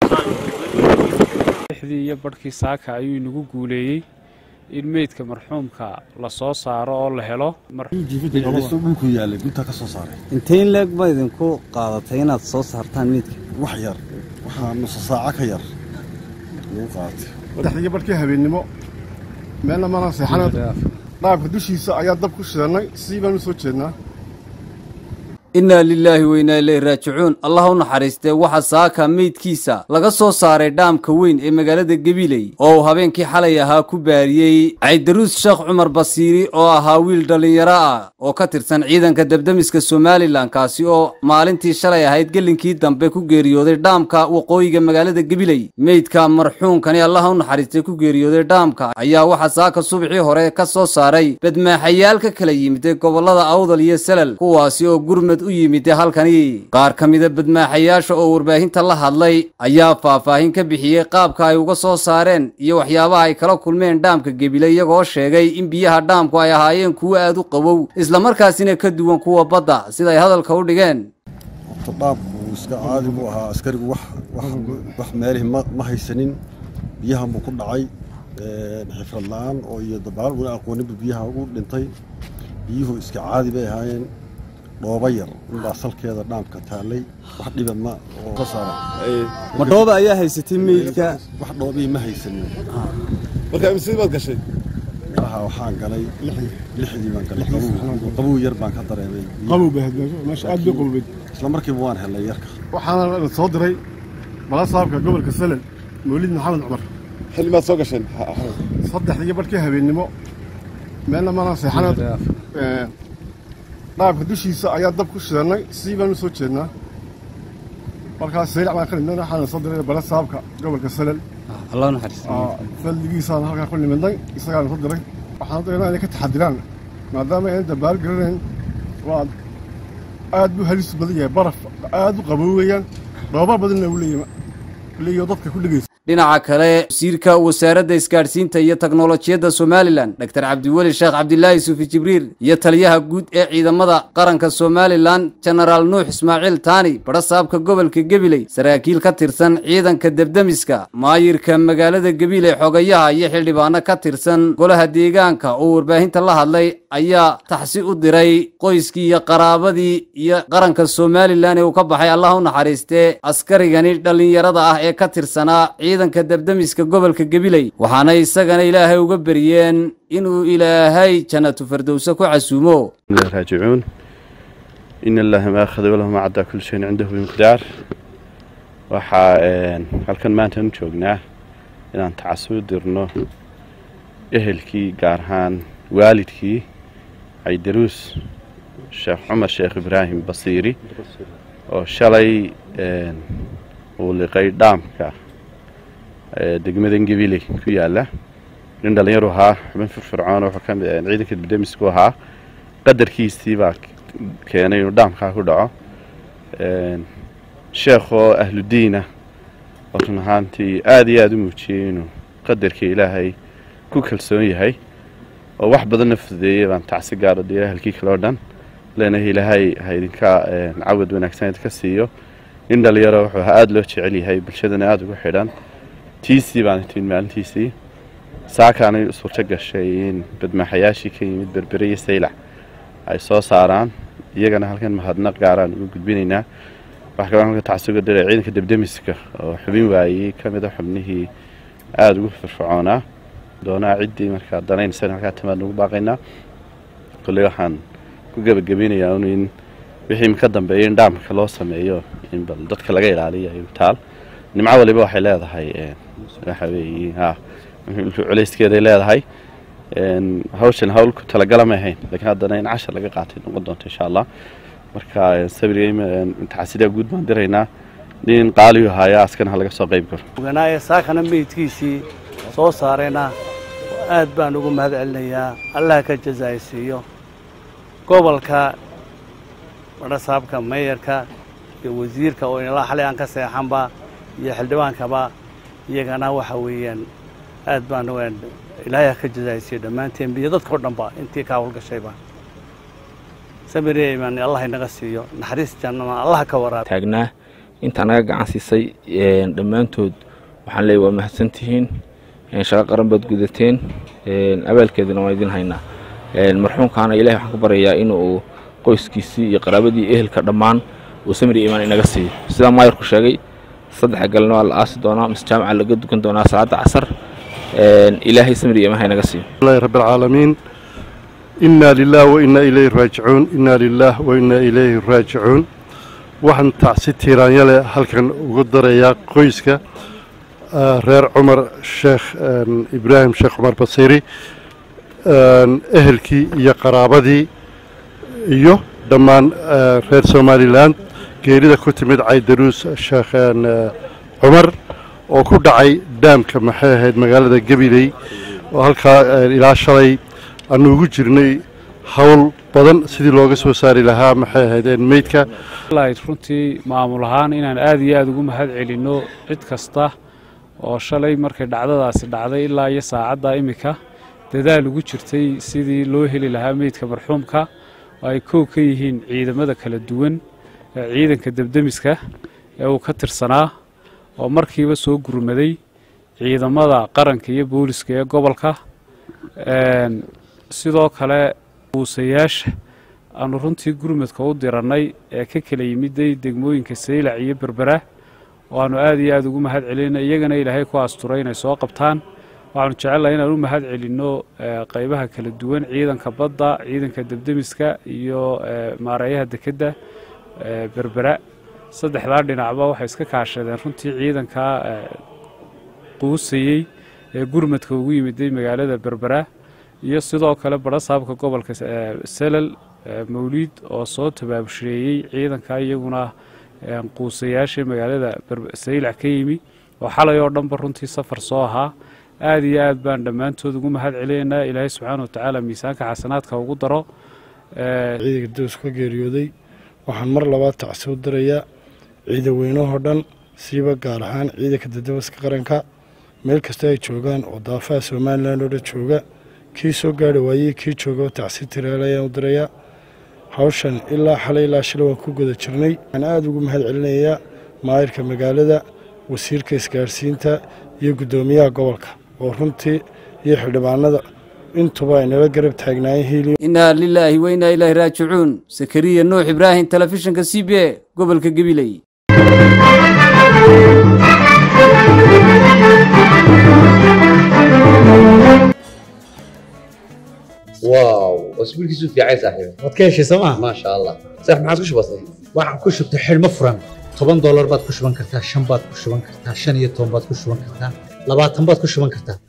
lixdii iyo barhkii saaka ayuu inagu guuleeyey in meydka marxuumka la soo saaro oo la helo dhulku yaalay guntaa ka soo saaray intee in leeg ba idinku qaadatay inaad soo saartaan meydka wax yar waxaa nusa saaco ka yar lagu qaadatay saddexdii barhkii habeennimo meelna mana seexana dhaabka dushiisa ayaa dab ku shidannay sii baan u soo jeednaa innaa lilaahi weynaa ileyhi raajicuun allah u naxariistee waxaa saaka meydkiisa laga soo saaray dhaamka weyn ee magaalada gabiley oo uu habeenkii xalay ahaa ku baariyey caydaruus sheekh cumar basiiri oo ahaa wiil dhallinyaro ah oo ka tirsan ciidanka debdemiska somalilan kaasi oo maalintii shalay ahayd gelinkii dambe ku geeriyooday dhaamka waqooyiga magaalada gabiley meydka marxuunkani allah u naxariistay ku geeriyooday dhaamka ayaa waxaa saaka subaxii hore ka soo saaray badmaaxayaal ka kala yimid ee gobollada awdal iyo salal kuwaasi oo gurmad u yimid halkani qaar ka mida badmaaxayaasha oo warbaahinta la hadlay ayaa faahfaahin ka bixiyey qaabka ay uga soo saareen iyo waxyaabaha ay kala kulmeen dhaamka gebile iyagoo sheegay in biyaha dhaamku ay ahaayeen kuwo aad u qabow islamarkaasina ka duwan kuwa badda siday hadalka u dhigeen horta dhaabku iska caadi buu ahaa askarigu wax wax meelihii ma ma haysanin biyahan buu ku dhacay xifrad la-aan oo iyo dabaal una aqooninba biyaha ugu dhintay biyuhu iska caadi bay ahaayeen dhooba yar inbaa salkeeda dhaamka taallay wax dhiba ma oo ka saara ma dhooba ayaa haysatay meydka wax dhoobii ma haysanin marka imsid baad gashay meelaha waxaan galay lixdii baan galay qabow qabow yar baan ka dareemay qabow bay ahayd meesha aad bay qaboweyd isla markiiba waan helnay yarka waxaana la soo diray balasaabka gobolka salel mawlid maxamed cumar xilli maad soo gasheen saddexdii barhkii habeennimo meelna mana seexana dhaabka dushiisa ayaa dab ku shidannay sii baan u soo jeednaa markaas saylac baan ka nimidnay waxaana soo diray balasaabka gobolka salel allah u naxariista faldigiisaan halkaa ku nimidnay isagaana soo diray waxaan dareemaa inay ka taxadiraan maadaama aynan dabaal garanayn waa aad buu halis badan yahay baraf aad u qaboowayaan dhooba badanna uu leeyahay leeyahay dadka ku dhegaysa dhinaca kale wasiirka wasaaradda isgaadhsiinta iyo teknolojiyadda somalilan dor cabdiweli sheekh cabdilaahi suufi jibriil iyo taliyaha guud ee ciidamada qaranka somalilan jenaraal nuux ismaaciil taani badhasaabka gobolka gebiley saraakiil ka tirsan ciidanka debdemiska maayirka magaalada gebiley xogayaha iyo xildhibaano ka tirsan golaha deegaanka oo warbaahinta la hadlay ayaa taxsi u diray qoyskii iyo qaraabadii iyo qaranka somalilan ee uu ka baxay allah u naxariistee askarigani dhallinyarada ah ee ka tirsanaa ciidanka debdemiska gobolka gabiley waxaana isagana ilaahay uga beryeen inuu ilaahay jannatu fardowse ku casuumo raajicuun in allaha ma akhada walahu ma caddaa kul shayin cindahu bimiqdaar waxaa halkan maanta u joognaa inaan tacasuu dirno ehelkii gaar ahaan waalidkii caydaruus sheekh cumar sheekh ibraahim basiiri oo shalay uu liqay dhaamka degmadan gabiley ku yaala nin dhallinyaru ahaa xubin firfircoon wuxuu ka mid ciidanka dibdemisku ahaa qadarkiisii baa keenay inuu dhaamkaa ku dhaco sheekhoo ahludiina oo run ahaantii aada iyo aada u muujiyey inuu qadarka ilaahay ku kalsoon yahay oo wax badanna fududeeyey baan tacsi gaaro dee ahalkii kale oo dhan leenahay ilaahay ha idinka cawad wanaagsan idinka siiyo nin dhalinyaro wuxuu ahaa aada loo jecel yahay bulshadana aada ugu xidhan tiisii baan timid maalintiisii saakaanay suurto gashay in badmaaxayaashii ka yimid berbere iyo saylac ay soo saaraan iyagana halkan mahadnaq gaaraan uga gudbinaynaa waxaa kaloo halka tacsuga diray ciidanka debdemiska oo xubin waayey ka mid a xubnihii aada ugu firfircoonaa doonaa ciddii markaa danaynaysan halkaa timaad nagu baaqaynaa kolley waxaan ku gebagabeynayaa un in wixii ka dambeeya in dhaamka loo sameeyo in bal dadka laga ilaaliyo taal nimco waliba waxay leedahay waxa weeye ha culayskeeday leedahay hawshan hawl ku talagala ma ahayn laakiin haddana in cashar laga qaatay noqon doonto insha allah marka sabirga taxasidaa guud baan diraynaa nin qaaliyu haayaa askana ha laga soo qayb galo oganaaye saakana meydkiisii soo saarayna aad baan ugu mahad celinayaa allah ka jazaaysiiyo gobolka badhasaabka meeyarka iyo wasiirka oo inala xalay aan ka seexanba iyo xildhibaankaba iyagana waxa weeyaan aad baan ilaahay ka jazaaysiiyo dhammaanteen iyo dadka o dhanba intii ka hawlgashayba samiriman allah inaga siiyo naxariis jannana allah ka waraab taagnaa intaa naga gacan siisay dhammaantood waxaan leeyahy waa mahadsantihiin shaqo qaran baad gudateen abaalkeedana waan idin haynaa marxuumkaana ilahay waxaan ku baryayaa inuu qoyskiisii iyo qaraabadii ehelka dhammaan uu samri imaan inaga siiyo sidaa maayarku sheegay saddexa galna waa la aasi doonaa mise jaamaca laga dukan doonaa salaada casar ilaahay samri imaan ha inaga siiyo الله رب العالمين إنا لله وإنا إليه راجعون إنا لله وإنا إليه راجعون waxaan tacsi tiiraanyale halkan ugu darayaa qoyska reer cumar sheekh ibraahim sheekh cumar basiiri ehelkii iyo qaraabadii iyo dhammaan reer somalilan geerida ku timid caydaruus sheekh cumar oo ku dhacay daamka maxay ahayd magaalada gabiley oo halkaa ilaa shalay aanu ugu jirnay howl badan sidii looga soo saari lahaa maxay ahaydeen meydka runtii maamul ahaan inaan aada iyo aada ugu mahad celinno cid kasta oo shalay markay dhacdadaasi dhacday ilaa iyo saacadda iminka dadaal ugu jirtay sidii loo heli lahaa meydka marxuumka oo ay kow ka yihiin ciidamada kala duwan ee ciidanka debdemiska ee uu ka tirsanaa oo markiiba soo gurmaday ciidamada qaranka iyo booliska ee gobolka sidoo kale uusayaasha aanu runtii gurmadka u dirannay ee ka kala yimiday degmooyinka saylac iyo berbera oo aanu aada iyo aada ugu mahad celinay iyagana ilaahay ku asturay inay soo qabtaan waxaanu jecelnahay inaan u mahad celinno qaybaha kala duwan ciidanka badda ciidanka debdemiska iyo maareeyaha dekedda berbera saddexdaa dhinacba waxay iska kaashadeen runtii ciidanka quusayey ee gurmadka ugu yimiday magaalada berbera iyo sidoo kale barasaabka gobolka selal mawliid oo soo tabaabusheeyey ciidanka iyaguna quusayaasha magaalada saylac ka yimi oo xalay oo dhanba runtii safar soo ahaa aada iyo aad baan dhammaantood ugu mahad celinaynaa ilaahay subxaana watacaala miisaanka xasanaadka ugu daro ciidanka dows ka geeriyooday waxaan mar labaad tacsi u dirayaa ciidan weynahoo dhan siiba gaar ahaan ciidanka dadabaska qaranka meel kasta ay joogaan oo daafaha somalilan oo dhan jooga kii soo gaari waayey kii jooga tacsi tiraal ayaan u dirayaa hawshan ilaa xalay ilaa shalay waan ku guda jirnay waxaan aada ugu mahad celinayaa maayirka magaalada wasiirka isgaarsiinta iyo guddoomiyaha gobolka oo runtii iyo xildhibaanada intuba ay nala garab taagnaayeen hiiliyo inaa lilaahi wa inaa ilaahi raajicuun sakariya nuux ibraahim telefishinka c b a gobolka gabiley واو اسبوعك في عايز صاحبي waad ka heshay sooma ما شاء الله صح ما عاد كش بسيط waxaan ku shubtay xidhmo furan toban doolar baad ku shuban kartaa shan baad ku shuban kartaa shan iyo toban baad ku shuban kartaa labaatan baad ku shuban kartaa